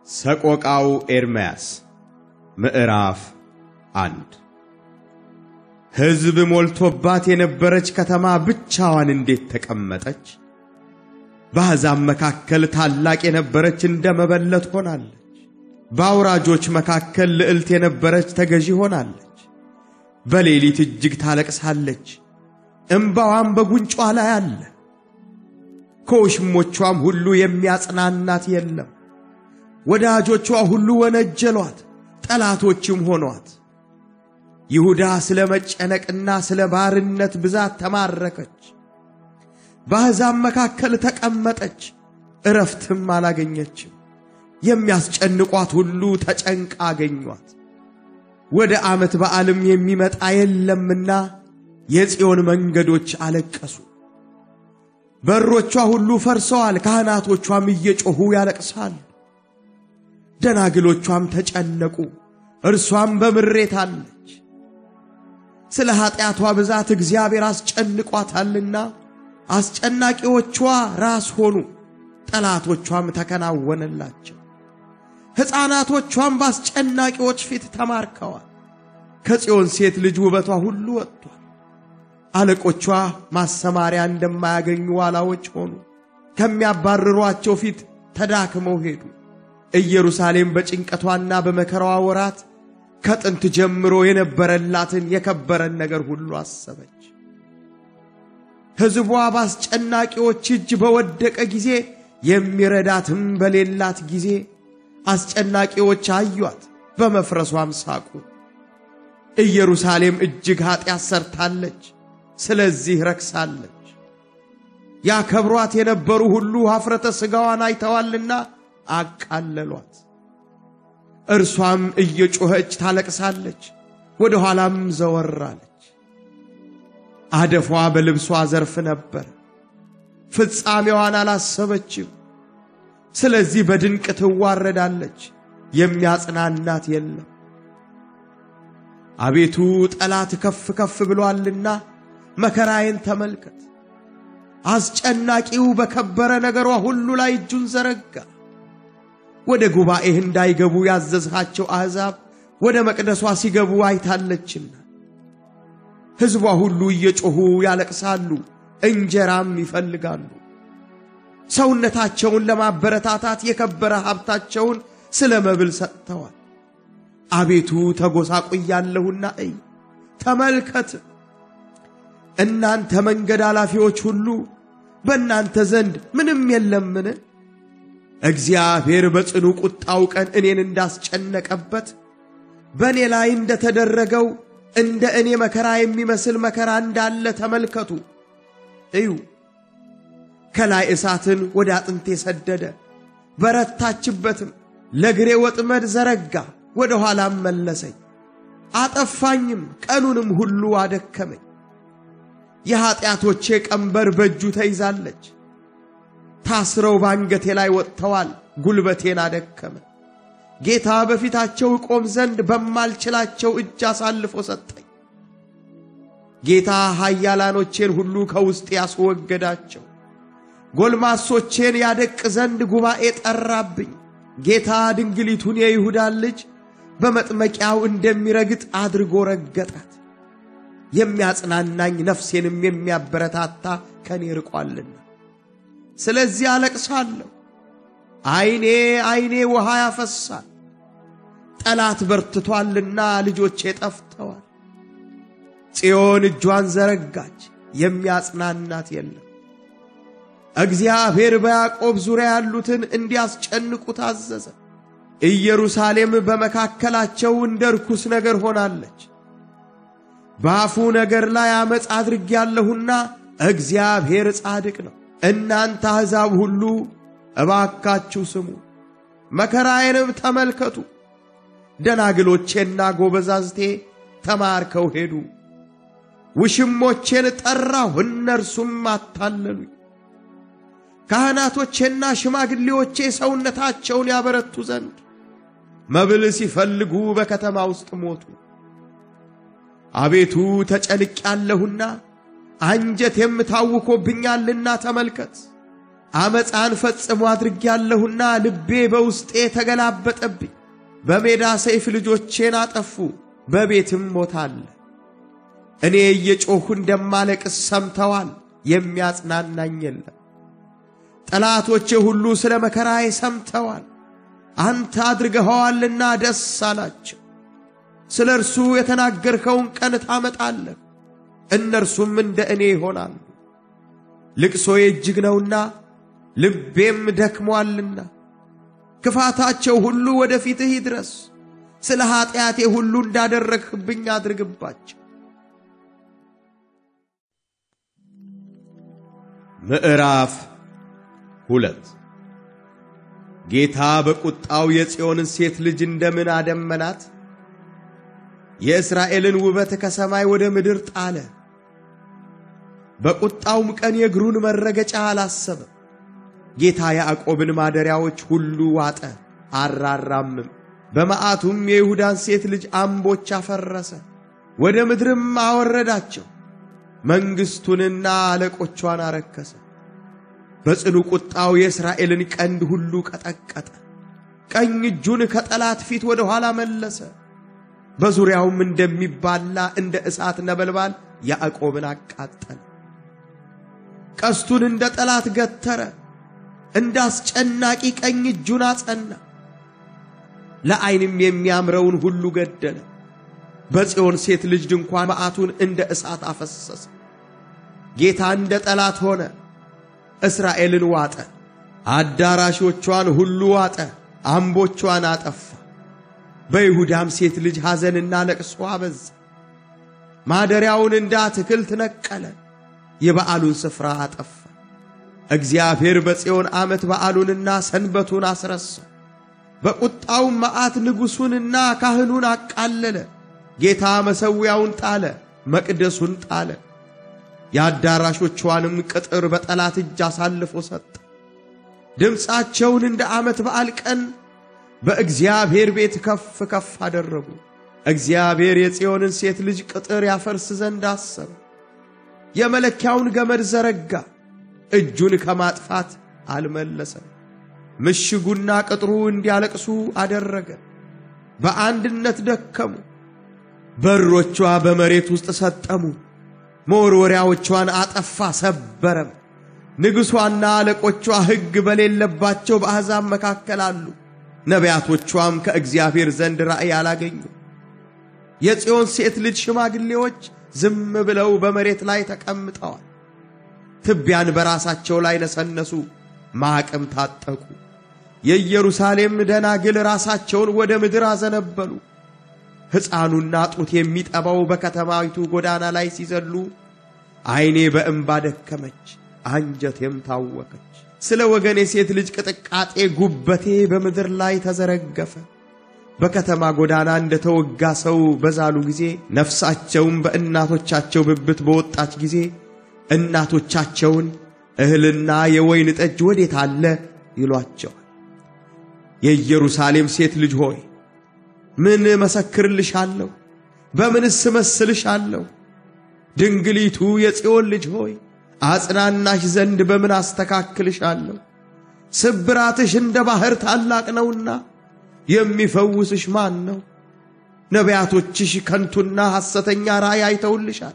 ሰቆቃው ኤርምያስ ምዕራፍ አንድ ሕዝብ ሞልቶባት የነበረች ከተማ ብቻዋን እንዴት ተቀመጠች? በአሕዛብ መካከል ታላቅ የነበረች እንደ መበለት ሆናለች። በአውራጆች መካከል ልዕልት የነበረች ተገዢ ሆናለች። በሌሊት እጅግ ታለቅሳለች፣ እምባዋም በጉንጯ ላይ አለ። ከውሽሞቿም ሁሉ የሚያጽናናት የለም። ወዳጆቿ ሁሉ ወነጀሏት፣ ጠላቶችም ሆኗት። ይሁዳ ስለ መጨነቅና ስለ ባርነት ብዛት ተማረከች። በአሕዛብ መካከል ተቀመጠች፣ እረፍትም አላገኘችም። የሚያስጨንቋት ሁሉ ተጨንቃ አገኟት። ወደ ዓመት በዓልም የሚመጣ የለምና የጽዮን መንገዶች አለቀሱ። በሮቿ ሁሉ ፈርሰዋል፣ ካህናቶቿም እየጮኹ ያለቅሳሉ። ደናግሎቿም ተጨነቁ፣ እርሷም በምሬት አለች። ስለ ኀጢአቷ ብዛት እግዚአብሔር አስጨንቋታልና አስጨናቂዎቿ ራስ ሆኑ፣ ጠላቶቿም ተከናወነላቸው። ሕፃናቶቿም በአስጨናቂዎች ፊት ተማርከዋል። ከጽዮን ሴት ልጅ ውበቷ ሁሉ ወጥቷል። አለቆቿ ማሰማሪያ እንደማያገኙ ዋላዎች ሆኑ፣ ከሚያባርሯቸው ፊት ተዳክመው ሄዱ። ኢየሩሳሌም በጭንቀቷና በመከራዋ ወራት ከጥንት ጀምሮ የነበረላትን የከበረን ነገር ሁሉ አሰበች። ሕዝቧ በአስጨናቂዎች እጅ በወደቀ ጊዜ የሚረዳትም በሌላት ጊዜ አስጨናቂዎች አዩአት፣ በመፍረሷም ሳቁ። ኢየሩሳሌም እጅግ ኀጢአት ሰርታለች፣ ስለዚህ ረክሳለች። ያከብሯት የነበሩ ሁሉ ኀፍረተ ሥጋዋን አይተዋልና አቃለሏት። እርሷም እየጮኸች ታለቅሳለች፣ ወደ ኋላም ዘወራለች። አደፏ በልብሷ ዘርፍ ነበር፣ ፍጻሜዋን አላሰበችም። ስለዚህ በድንቅ ትዋረዳለች፣ የሚያጽናናት የለም። አቤቱ ጠላት ከፍ ከፍ ብሎአልና መከራዬን ተመልከት። አስጨናቂው በከበረ ነገሯ ሁሉ ላይ እጁን ዘረጋ። ወደ ጉባኤህ እንዳይገቡ ያዘዝሃቸው አሕዛብ ወደ መቅደሷ ሲገቡ አይታለችና ሕዝቧ ሁሉ እየጮኹ ያለቅሳሉ፣ እንጀራም ይፈልጋሉ። ሰውነታቸውን ለማበረታታት የከበረ ሀብታቸውን ስለ መብል ሰጥተዋል። አቤቱ ተጎሳቁያለሁና እይ፣ ተመልከት። እናንተ መንገድ አላፊዎች ሁሉ በእናንተ ዘንድ ምንም የለምን? እግዚአብሔር በጽኑ ቁጣው ቀን እኔን እንዳስጨነቀበት በእኔ ላይ እንደተደረገው እንደ እኔ መከራ የሚመስል መከራ እንዳለ ተመልከቱ እዩ። ከላይ እሳትን ወደ አጥንቴ ሰደደ፣ በረታችበትም። ለግሬ ወጥመድ ዘረጋ፣ ወደ ኋላም መለሰኝ። አጠፋኝም፣ ቀኑንም ሁሉ አደከመኝ። የኀጢአቶቼ ቀንበር በእጁ ተይዛለች። ታስረው ባንገቴ ላይ ወጥተዋል፣ ጉልበቴን አደከመ። ጌታ በፊታቸው እቆም ዘንድ በማልችላቸው እጅ አሳልፎ ሰጠኝ። ጌታ ኃያላኖቼን ሁሉ ከውስጤ ያስወገዳቸው። ጎልማሶቼን ያደቅ ዘንድ ጉባኤ ጠራብኝ። ጌታ ድንግሊቱን የይሁዳን ልጅ በመጥመቂያው እንደሚረግጥ አድርጎ ረገጣት። የሚያጽናናኝ ነፍሴንም የሚያበረታታ ከኔ ርቋልና፣ ስለዚህ አለቅሳለሁ። ዐይኔ ዐይኔ ውሃ ያፈሳል። ጠላት በርትቷልና ልጆቼ ጠፍተዋል። ጽዮን እጇን ዘረጋች፣ የሚያጽናናት የለም። እግዚአብሔር በያዕቆብ ዙሪያ ያሉትን እንዲያስጨንቁ ታዘዘ። ኢየሩሳሌም በመካከላቸው እንደ ርኩስ ነገር ሆናለች። በአፉ ነገር ላይ ዓመፅ አድርጌያለሁና እግዚአብሔር ጻድቅ ነው። እናንተ አሕዛብ ሁሉ እባካችሁ ስሙ፣ መከራዬንም ተመልከቱ። ደናግሎቼና ጎበዛዝቴ ተማርከው ሄዱ። ውሽሞቼን ጠራሁ፣ እነርሱም አታለሉኝ። ካህናቶቼና ሽማግሌዎቼ ሰውነታቸውን ያበረቱ ዘንድ መብል ሲፈልጉ በከተማ ውስጥ ሞቱ። አቤቱ ተጨንቄያለሁና አንጀቴም ታውኮብኛልና ተመልከት። አመፃን ፈጽሞ አድርጌያለሁና ልቤ በውስጤ ተገላበጠብኝ። በሜዳ ሰይፍ ልጆቼን አጠፉ፣ በቤትም ሞት አለ። እኔ እየጮኹ እንደማለቅስ ሰምተዋል፣ የሚያጽናናኝ የለም። ጠላቶቼ ሁሉ ስለ መከራዬ ሰምተዋል፣ አንተ አድርገኸዋልና ደስ አላቸው። ስለ እርሱ የተናገርኸውን ቀን ታመጣለህ፣ እነርሱም እንደ እኔ ይሆናሉ። ልቅሶዬ እጅግ ነውና ልቤም ደክሞአልና፣ ክፋታቸው ሁሉ ወደ ፊትህ ይድረስ። ስለ ኀጢአቴ ሁሉ እንዳደረግህብኝ አድርግባቸው። ምዕራፍ ሁለት ጌታ በቁጣው የጽዮንን ሴት ልጅ እንደምን አደመናት! የእስራኤልን ውበት ከሰማይ ወደ ምድር ጣለ። በቁጣውም ቀን የእግሩን መረገጫ አላሰበም። ጌታ ያዕቆብን ማደሪያዎች ሁሉ ዋጠ፣ አራራምም። በመዓቱም የይሁዳን ሴት ልጅ አምቦች አፈረሰ፣ ወደ ምድርም አወረዳቸው። መንግሥቱንና አለቆቿን አረከሰ። በጽኑ ቁጣው የእስራኤልን ቀንድ ሁሉ ቀጠቀጠ። ቀኝ እጁን ከጠላት ፊት ወደ ኋላ መለሰ። በዙሪያውም እንደሚባላ እንደ እሳት ነበልባል ያዕቆብን አቃጠለ። ቀስቱን እንደ ጠላት ገተረ፣ እንደ አስጨናቂ ቀኝ እጁን አጸና። ለዓይንም የሚያምረውን ሁሉ ገደለ። በጽዮን ሴት ልጅ ድንኳን መዓቱን እንደ እሳት አፈሰሰ። ጌታ እንደ ጠላት ሆነ፣ እስራኤልን ዋጠ። አዳራሾቿን ሁሉ ዋጠ፣ አምቦቿን አጠፋ። በይሁዳም ሴት ልጅ ሐዘንና ለቅሶ አበዛ። ማደሪያውን እንደ አትክልት ነቀለ፣ የበዓሉን ስፍራ አጠፋ። እግዚአብሔር በጽዮን ዓመት በዓሉንና ሰንበቱን አስረሳ። በቁጣውም መዓት ንጉሡንና ካህኑን አቃለለ። ጌታ መሠዊያውን ጣለ፣ መቅደሱን ጣለ። የአዳራሾቿንም ቅጥር በጠላት እጅ አሳልፎ ሰጠ። ድምፃቸውን እንደ ዓመት በዓል ቀን በእግዚአብሔር ቤት ከፍ ከፍ አደረጉ። እግዚአብሔር የጽዮንን ሴት ልጅ ቅጥር ያፈርስ ዘንድ አሰበ። የመለኪያውን ገመድ ዘረጋ፣ እጁን ከማጥፋት አልመለሰም። ምሽጉና ቅጥሩ እንዲያለቅሱ አደረገ። በአንድነት ደከሙ። በሮቿ በመሬት ውስጥ ሰጠሙ። መወርወሪያዎቿን አጠፋ ሰበረም። ንጉሷና አለቆቿ ሕግ በሌለባቸው በአሕዛብ መካከል አሉ። ነቢያቶቿም ከእግዚአብሔር ዘንድ ራእይ አላገኙ። የጽዮን ሴት ልጅ ሽማግሌዎች ዝም ብለው በመሬት ላይ ተቀምጠዋል። ትቢያን በራሳቸው ላይ ነሰነሱ፣ ማቅም ታጠቁ። የኢየሩሳሌም ደናግል ራሳቸውን ወደ ምድር አዘነበሉ። ሕፃኑና ጡት የሚጠባው በከተማይቱ ጎዳና ላይ ሲዘሉ ዓይኔ በእንባ ደከመች፣ አንጀቴም ታወከች። ስለ ወገኔ ሴት ልጅ ቅጥቃጤ ጉበቴ በምድር ላይ ተዘረገፈ። በከተማ ጎዳና እንደ ተወጋ ሰው በዛሉ ጊዜ ነፍሳቸውም በእናቶቻቸው ብብት በወጣች ጊዜ እናቶቻቸውን እህልና የወይን ጠጅ ወዴት አለ ይሏቸዋል። የኢየሩሳሌም ሴት ልጅ ሆይ ምን መሰክርልሻለሁ? በምንስ እመስልሻለሁ? ድንግሊቱ የጽዮን ልጅ ሆይ አጽናናሽ ዘንድ በምን አስተካክልሻለሁ? ስብራትሽ እንደ ባሕር ታላቅ ነውና የሚፈውስሽ ማን ነው? ነቢያቶችሽ ከንቱና ሐሰተኛ ራእይ አይተውልሻል።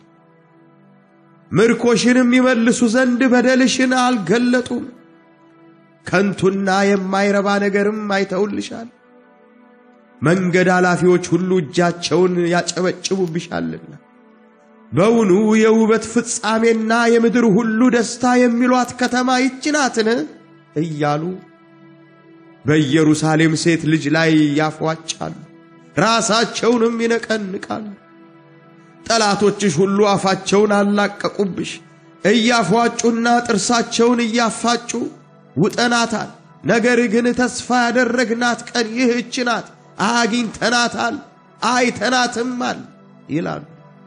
ምርኮሽንም ይመልሱ ዘንድ በደልሽን አልገለጡም። ከንቱና የማይረባ ነገርም አይተውልሻል። መንገድ ኃላፊዎች ሁሉ እጃቸውን ያጨበጭቡብሻልና በውኑ የውበት ፍጻሜና የምድር ሁሉ ደስታ የሚሏት ከተማ ይህች ናትን? እያሉ በኢየሩሳሌም ሴት ልጅ ላይ ያፏጫሉ፣ ራሳቸውንም ይነቀንቃሉ። ጠላቶችሽ ሁሉ አፋቸውን አላቀቁብሽ፣ እያፏጩና ጥርሳቸውን እያፋጩ ውጠናታል። ነገር ግን ተስፋ ያደረግናት ቀን ይህች ናት፣ አግኝተናታል፣ አይተናትማል ይላሉ።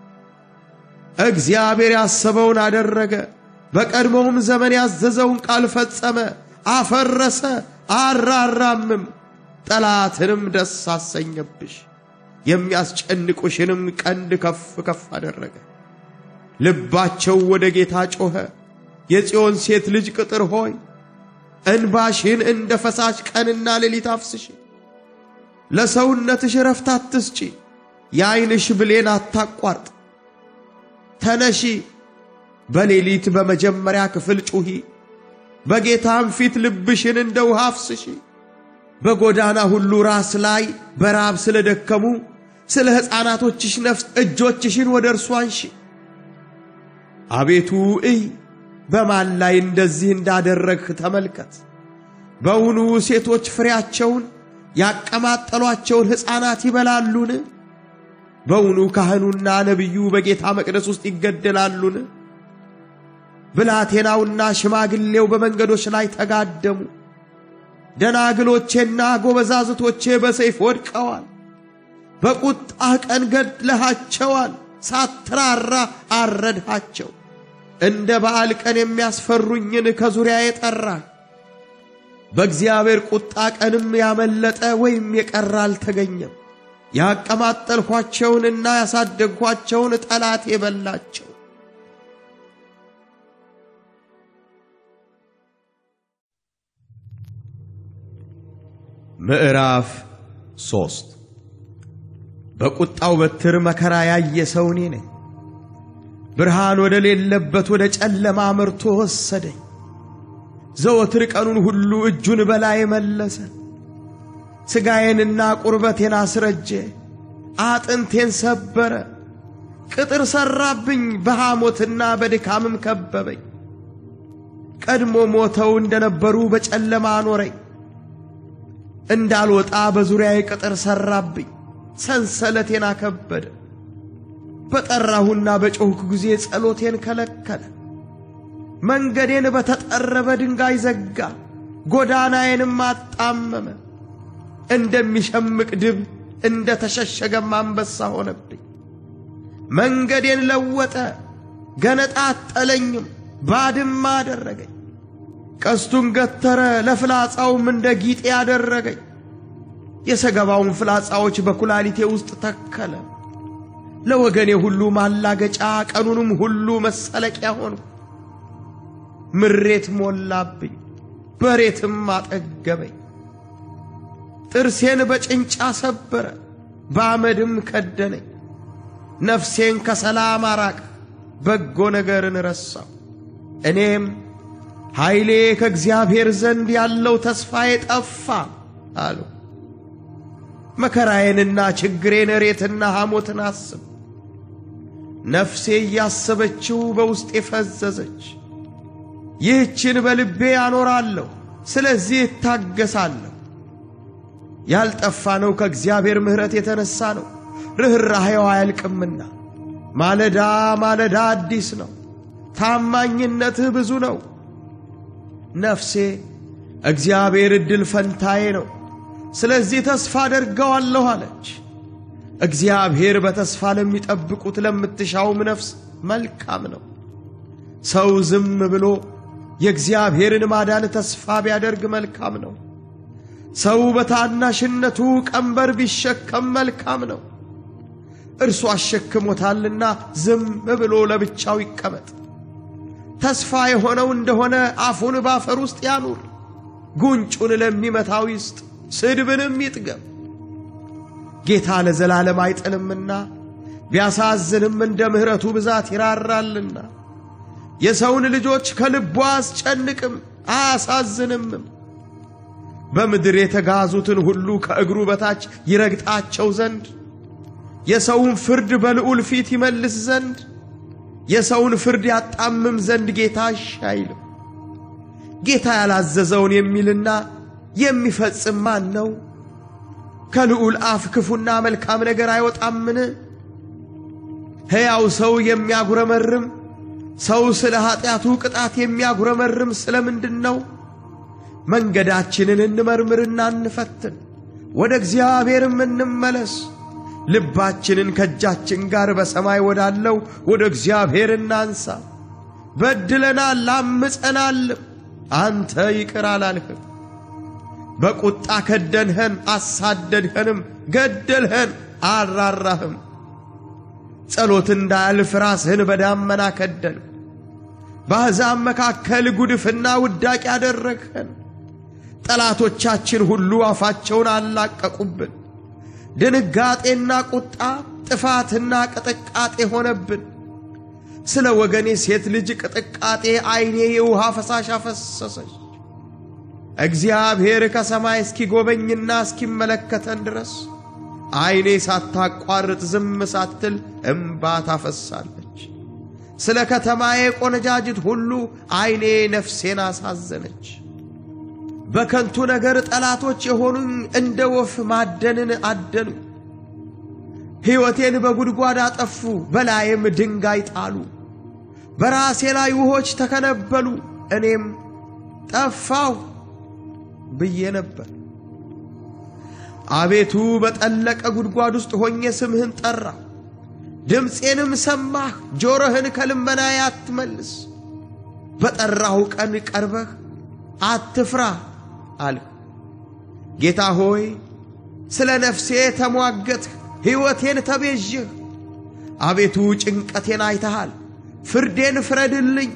እግዚአብሔር ያሰበውን አደረገ፣ በቀድሞውም ዘመን ያዘዘውን ቃል ፈጸመ፣ አፈረሰ፣ አራራምም። ጠላትንም ደስ አሰኘብሽ፣ የሚያስጨንቁሽንም ቀንድ ከፍ ከፍ አደረገ። ልባቸው ወደ ጌታ ጮኸ። የጽዮን ሴት ልጅ ቅጥር ሆይ እንባሽን እንደ ፈሳሽ ቀንና ሌሊት አፍስሽ። ለሰውነትሽ ረፍት አትስጪ፣ የዐይንሽ ብሌን አታቋርጥ። ተነሺ፣ በሌሊት በመጀመሪያ ክፍል ጩኺ፣ በጌታም ፊት ልብሽን እንደ ውሃ አፍስሺ። በጎዳና ሁሉ ራስ ላይ በራብ ስለ ደከሙ ስለ ሕፃናቶችሽ ነፍስ እጆችሽን ወደ እርሱ አንሺ። አቤቱ እይ፣ በማን ላይ እንደዚህ እንዳደረግህ ተመልከት። በውኑ ሴቶች ፍሬያቸውን ያቀማጠሏቸውን ሕፃናት ይበላሉን? በውኑ ካህኑና ነቢዩ በጌታ መቅደስ ውስጥ ይገደላሉን? ብላቴናውና ሽማግሌው በመንገዶች ላይ ተጋደሙ። ደናግሎቼና ጎበዛዝቶቼ በሰይፍ ወድቀዋል። በቁጣህ ቀን ገድለሃቸዋል፣ ሳትራራ አረድሃቸው። እንደ በዓል ቀን የሚያስፈሩኝን ከዙሪያ የጠራህ በእግዚአብሔር ቁጣ ቀንም ያመለጠ ወይም የቀረ አልተገኘም። ያቀማጠልኋቸውንና ያሳደግኋቸውን ጠላት የበላቸው። ምዕራፍ ሶስት በቁጣው በትር መከራ ያየ ሰው እኔ ነኝ። ብርሃን ወደ ሌለበት ወደ ጨለማ መርቶ ወሰደኝ። ዘወትር ቀኑን ሁሉ እጁን በላይ መለሰ። ሥጋዬንና ቁርበቴን አስረጀ፣ አጥንቴን ሰበረ። ቅጥር ሠራብኝ፣ በሐሞትና በድካምም ከበበኝ። ቀድሞ ሞተው እንደነበሩ በጨለማ አኖረኝ። እንዳልወጣ በዙሪያዬ ቅጥር ሠራብኝ፣ ሰንሰለቴን አከበደ። በጠራሁና በጮኽኩ ጊዜ ጸሎቴን ከለከለ። መንገዴን በተጠረበ ድንጋይ ዘጋ፣ ጎዳናዬንም አጣመመ። እንደሚሸምቅ ድብ እንደ ተሸሸገም አንበሳ ሆነብኝ። መንገዴን ለወጠ፣ ገነጣጠለኝም፣ ባድማ አደረገኝ። ቀስቱን ገተረ፣ ለፍላጻውም እንደ ጊጤ አደረገኝ። የሰገባውን ፍላጻዎች በኩላሊቴ ውስጥ ተከለ። ለወገኔ ሁሉ ማላገጫ፣ ቀኑንም ሁሉ መሰለቂያ ሆንኩ። ምሬት ሞላብኝ፣ በሬትም አጠገበኝ። ጥርሴን በጭንጫ ሰበረ፣ በአመድም ከደነኝ። ነፍሴን ከሰላም አራቅ፣ በጎ ነገርን ረሳው። እኔም ኃይሌ ከእግዚአብሔር ዘንድ ያለው ተስፋዬ ጠፋ አሉ። መከራዬንና ችግሬን እሬትና ሐሞትን አስብ። ነፍሴ እያሰበችው በውስጤ ፈዘዘች። ይህችን በልቤ አኖራለሁ፣ ስለዚህ እታገሳለሁ። ያልጠፋ ነው ከእግዚአብሔር ምሕረት የተነሣ ነው፣ ርኅራኄው አያልቅምና። ማለዳ ማለዳ አዲስ ነው፣ ታማኝነትህ ብዙ ነው። ነፍሴ እግዚአብሔር ዕድል ፈንታዬ ነው፣ ስለዚህ ተስፋ አደርገዋለሁ አለች። እግዚአብሔር በተስፋ ለሚጠብቁት ለምትሻውም ነፍስ መልካም ነው። ሰው ዝም ብሎ የእግዚአብሔርን ማዳን ተስፋ ቢያደርግ መልካም ነው። ሰው በታናሽነቱ ቀንበር ቢሸከም መልካም ነው። እርሱ አሸክሞታልና ዝም ብሎ ለብቻው ይቀመጥ። ተስፋ የሆነው እንደሆነ አፉን ባፈር ውስጥ ያኑር፣ ጉንጩን ለሚመታው ይስጥ፣ ስድብንም ይጥገብ። ጌታ ለዘላለም አይጥልምና ቢያሳዝንም እንደ ምሕረቱ ብዛት ይራራልና። የሰውን ልጆች ከልቡ አያስጨንቅም አያሳዝንምም። በምድር የተጋዙትን ሁሉ ከእግሩ በታች ይረግጣቸው ዘንድ የሰውን ፍርድ በልዑል ፊት ይመልስ ዘንድ የሰውን ፍርድ ያጣምም ዘንድ ጌታ እሺ አይልም። ጌታ ያላዘዘውን የሚልና የሚፈጽም ማን ነው? ከልዑል አፍ ክፉና መልካም ነገር አይወጣምን? ሕያው ሰው የሚያጉረመርም ሰው ስለ ኀጢአቱ ቅጣት የሚያጉረመርም ስለ ምንድን ነው? መንገዳችንን እንመርምርና እንፈትን፣ ወደ እግዚአብሔርም እንመለስ። ልባችንን ከእጃችን ጋር በሰማይ ወዳለው ወደ እግዚአብሔር እናንሳ። በድለናል፣ አምፀናልም፣ አንተ ይቅር አላልህም። በቁጣ ከደንኸን፣ አሳደድኸንም፣ ገደልኸን፣ አልራራህም። ጸሎት እንዳያልፍ ራስህን በዳመና ከደን። በአሕዛብ መካከል ጉድፍና ውዳቂ አደረግኸን። ጠላቶቻችን ሁሉ አፋቸውን አላቀቁብን። ድንጋጤና ቁጣ፣ ጥፋትና ቅጥቃጤ ሆነብን። ስለ ወገኔ ሴት ልጅ ቅጥቃጤ ዓይኔ የውሃ ፈሳሽ አፈሰሰች። እግዚአብሔር ከሰማይ እስኪጎበኝና እስኪመለከተን ድረስ ዓይኔ ሳታቋርጥ ዝም ሳትል እምባ ታፈሳለች። ስለ ከተማዬ ቆነጃጅት ሁሉ ዓይኔ ነፍሴን አሳዘነች። በከንቱ ነገር ጠላቶች የሆኑኝ እንደ ወፍ ማደንን አደኑ። ሕይወቴን በጉድጓድ አጠፉ፣ በላይም ድንጋይ ጣሉ። በራሴ ላይ ውሆች ተከነበሉ፣ እኔም ጠፋሁ ብዬ ነበር። አቤቱ በጠለቀ ጉድጓድ ውስጥ ሆኜ ስምህን ጠራ። ድምፄንም ሰማህ፣ ጆሮህን ከልመናዬ አትመልስ። በጠራሁ ቀን ቀርበህ አትፍራ አልህ። ጌታ ሆይ ስለ ነፍሴ ተሟገትህ፣ ሕይወቴን ተቤዥህ። አቤቱ ጭንቀቴን አይተሃል፣ ፍርዴን ፍረድልኝ።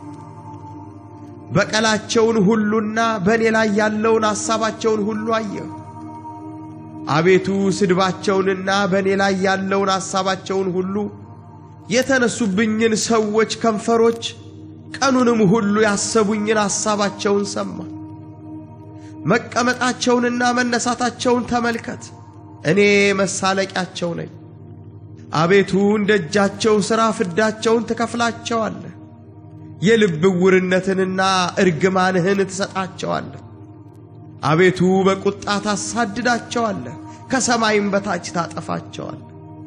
በቀላቸውን ሁሉና በእኔ ላይ ያለውን ሐሳባቸውን ሁሉ አየህ። አቤቱ ስድባቸውንና በእኔ ላይ ያለውን ሐሳባቸውን ሁሉ የተነሱብኝን ሰዎች ከንፈሮች ቀኑንም ሁሉ ያሰቡኝን ሐሳባቸውን ሰማ። መቀመጣቸውንና መነሳታቸውን ተመልከት፣ እኔ መሳለቂያቸው ነኝ። አቤቱ እንደ እጃቸው ሥራ ፍዳቸውን ትከፍላቸዋለህ። የልብ ዕውርነትንና እርግማንህን ትሰጣቸዋለህ። አቤቱ በቁጣ ታሳድዳቸዋለህ፣ ከሰማይም በታች ታጠፋቸዋለህ።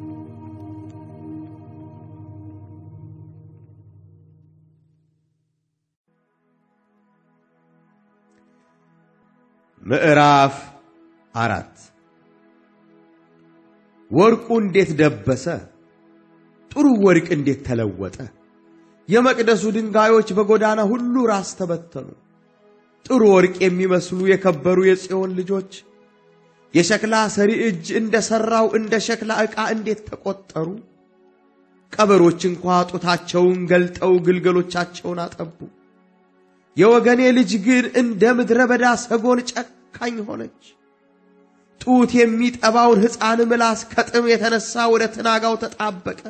ምዕራፍ አራት ወርቁ እንዴት ደበሰ! ጥሩ ወርቅ እንዴት ተለወጠ! የመቅደሱ ድንጋዮች በጎዳና ሁሉ ራስ ተበተኑ። ጥሩ ወርቅ የሚመስሉ የከበሩ የጽዮን ልጆች የሸክላ ሰሪ እጅ እንደ ሠራው እንደ ሸክላ ዕቃ እንዴት ተቆጠሩ! ቀበሮች እንኳ ጡታቸውን ገልጠው ግልገሎቻቸውን አጠቡ። የወገኔ ልጅ ግን እንደ ምድረ በዳ ሰጎን ጨካኝ ሆነች። ጡት የሚጠባውን ሕፃን ምላስ ከጥም የተነሳ ወደ ትናጋው ተጣበቀ።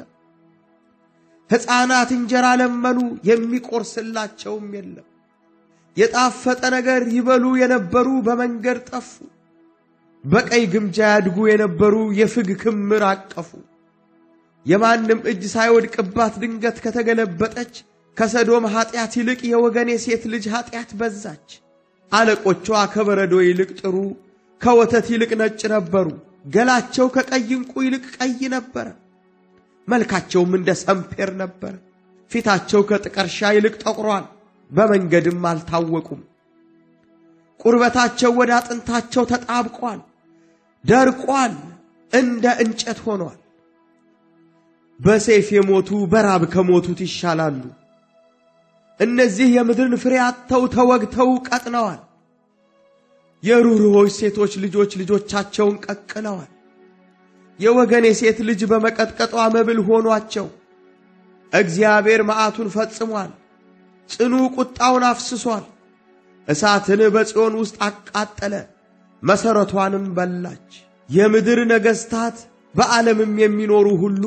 ሕፃናት እንጀራ ለመኑ፣ የሚቆርስላቸውም የለም። የጣፈጠ ነገር ይበሉ የነበሩ በመንገድ ጠፉ። በቀይ ግምጃ ያድጉ የነበሩ የፍግ ክምር አቀፉ። የማንም እጅ ሳይወድቅባት ድንገት ከተገለበጠች ከሰዶም ኀጢአት ይልቅ የወገኔ ሴት ልጅ ኀጢአት በዛች። አለቆቿ ከበረዶ ይልቅ ጥሩ ከወተት ይልቅ ነጭ ነበሩ። ገላቸው ከቀይ ዕንቁ ይልቅ ቀይ ነበረ። መልካቸውም እንደ ሰምፔር ነበረ። ፊታቸው ከጥቀርሻ ይልቅ ጠቁሯል፣ በመንገድም አልታወቁም። ቁርበታቸው ወደ አጥንታቸው ተጣብቋል፣ ደርቋል፣ እንደ እንጨት ሆኗል። በሰይፍ የሞቱ በራብ ከሞቱት ይሻላሉ። እነዚህ የምድርን ፍሬ አጥተው ተወግተው ቀጥነዋል። የሩህሩሆች ሴቶች ልጆች ልጆቻቸውን ቀቅለዋል። የወገኔ ሴት ልጅ በመቀጥቀጧ መብል ሆኗቸው። እግዚአብሔር መዓቱን ፈጽሟል፣ ጽኑ ቁጣውን አፍስሷል። እሳትን በጽዮን ውስጥ አቃጠለ፣ መሠረቷንም በላች። የምድር ነገሥታት በዓለምም የሚኖሩ ሁሉ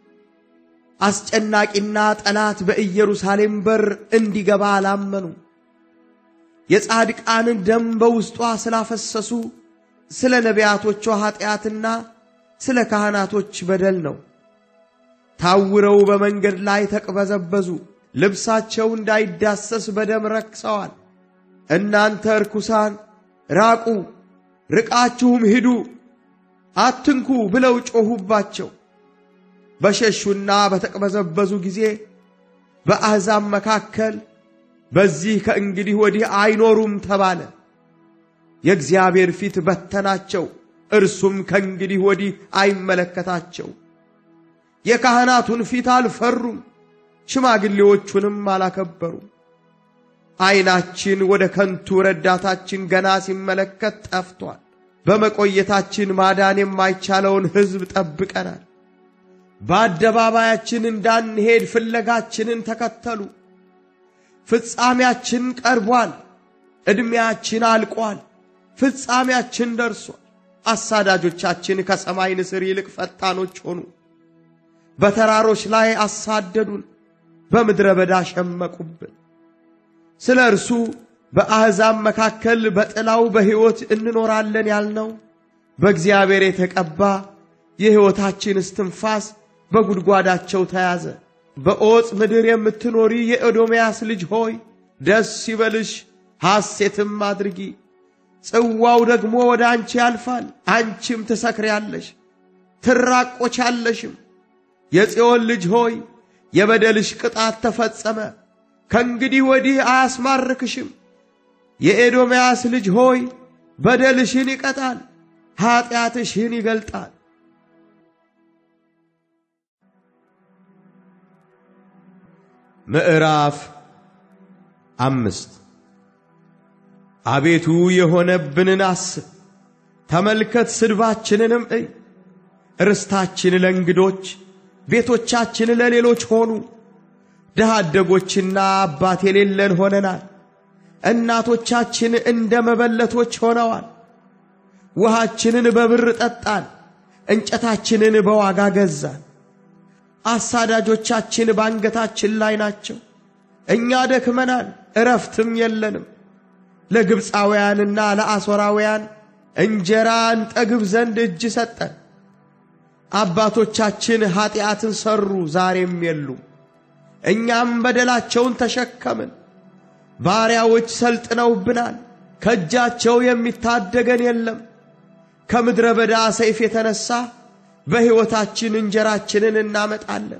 አስጨናቂና ጠላት በኢየሩሳሌም በር እንዲገባ አላመኑ። የጻድቃንን ደም በውስጧ ስላፈሰሱ ስለ ነቢያቶቿ ኀጢአትና ስለ ካህናቶች በደል ነው። ታውረው በመንገድ ላይ ተቅበዘበዙ፣ ልብሳቸው እንዳይዳሰስ በደም ረክሰዋል። እናንተ ርኩሳን ራቁ፣ ርቃችሁም ሂዱ፣ አትንኩ ብለው ጮኹባቸው። በሸሹና በተቅበዘበዙ ጊዜ በአሕዛብ መካከል በዚህ ከእንግዲህ ወዲህ አይኖሩም ተባለ። የእግዚአብሔር ፊት በተናቸው፣ እርሱም ከእንግዲህ ወዲህ አይመለከታቸው። የካህናቱን ፊት አልፈሩም፣ ሽማግሌዎቹንም አላከበሩም። ዐይናችን ወደ ከንቱ ረዳታችን ገና ሲመለከት ጠፍቷል። በመቆየታችን ማዳን የማይቻለውን ሕዝብ ጠብቀናል። በአደባባያችን እንዳንሄድ ፍለጋችንን ተከተሉ። ፍጻሜያችን ቀርቧል፣ ዕድሜያችን አልቋል፣ ፍጻሜያችን ደርሷል። አሳዳጆቻችን ከሰማይ ንስር ይልቅ ፈጣኖች ሆኑ። በተራሮች ላይ አሳደዱን፣ በምድረ በዳ ሸመቁብን። ስለ እርሱ በአሕዛብ መካከል በጥላው በሕይወት እንኖራለን ያልነው በእግዚአብሔር የተቀባ የሕይወታችን እስትንፋስ በጉድጓዳቸው ተያዘ። በዖፅ ምድር የምትኖሪ የኤዶምያስ ልጅ ሆይ ደስ ይበልሽ፣ ሐሴትም አድርጊ። ጽዋው ደግሞ ወደ አንቺ ያልፋል፣ አንቺም ትሰክሪያለሽ፣ ትራቆቻለሽም። የጽዮን ልጅ ሆይ የበደልሽ ቅጣት ተፈጸመ፣ ከእንግዲህ ወዲህ አያስማርክሽም። የኤዶምያስ ልጅ ሆይ በደልሽን ይቀጣል፣ ኀጢአትሽን ይገልጣል። ምዕራፍ አምስት አቤቱ የሆነብንን አስብ፣ ተመልከት፣ ስድባችንንም እይ። ርስታችን ለእንግዶች ቤቶቻችን ለሌሎች ሆኑ። ድሃ አደጎችና አባት የሌለን ሆነናል። እናቶቻችን እንደ መበለቶች ሆነዋል። ውሃችንን በብር ጠጣን፣ እንጨታችንን በዋጋ ገዛን። አሳዳጆቻችን በአንገታችን ላይ ናቸው። እኛ ደክመናል፣ እረፍትም የለንም። ለግብፃውያንና ለአሦራውያን እንጀራ እንጠግብ ዘንድ እጅ ሰጠን። አባቶቻችን ኀጢአትን ሠሩ፣ ዛሬም የሉም። እኛም በደላቸውን ተሸከምን። ባሪያዎች ሰልጥነውብናል፣ ከእጃቸው የሚታደገን የለም። ከምድረ በዳ ሰይፍ የተነሣ በሕይወታችን እንጀራችንን እናመጣለን።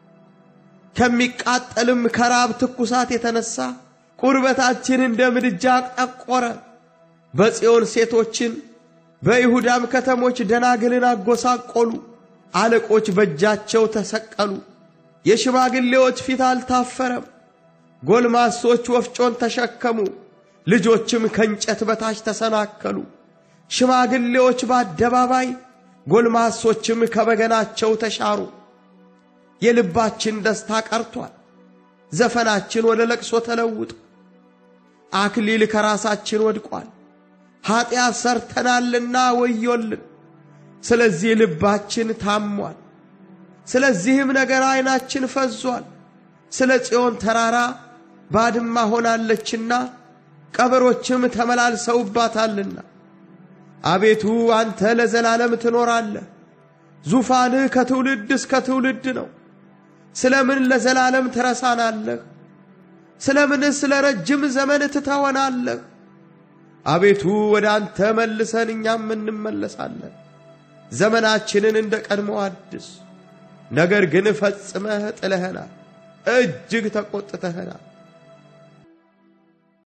ከሚቃጠልም ከራብ ትኩሳት የተነሣ ቁርበታችን እንደ ምድጃ ጠቆረ። በጽዮን ሴቶችን በይሁዳም ከተሞች ደናግልን አጎሳቆሉ። አለቆች በእጃቸው ተሰቀሉ። የሽማግሌዎች ፊት አልታፈረም። ጎልማሶች ወፍጮን ተሸከሙ፣ ልጆችም ከእንጨት በታች ተሰናከሉ። ሽማግሌዎች በአደባባይ ጎልማሶችም ከበገናቸው ተሻሩ። የልባችን ደስታ ቀርቷል፣ ዘፈናችን ወደ ለቅሶ ተለውጦ አክሊል ከራሳችን ወድቋል። ኀጢአት ሰርተናልና ወዮልን። ስለዚህ ልባችን ታሟል፣ ስለዚህም ነገር ዐይናችን ፈዟል። ስለ ጽዮን ተራራ ባድማ ሆናለችና ቀበሮችም ተመላልሰውባታልና። አቤቱ አንተ ለዘላለም ትኖራለህ፣ ዙፋንህ ከትውልድ እስከ ትውልድ ነው። ስለምን ለዘላለም ትረሳናለህ? ስለምንስ ስለ ረጅም ዘመን ትተወናለህ? አቤቱ ወደ አንተ መልሰን እኛም እንመለሳለን። ዘመናችንን እንደ ቀድሞ አድስ። ነገር ግን ፈጽመህ ጥለኸናል፣ እጅግ ተቆጥተኸናል።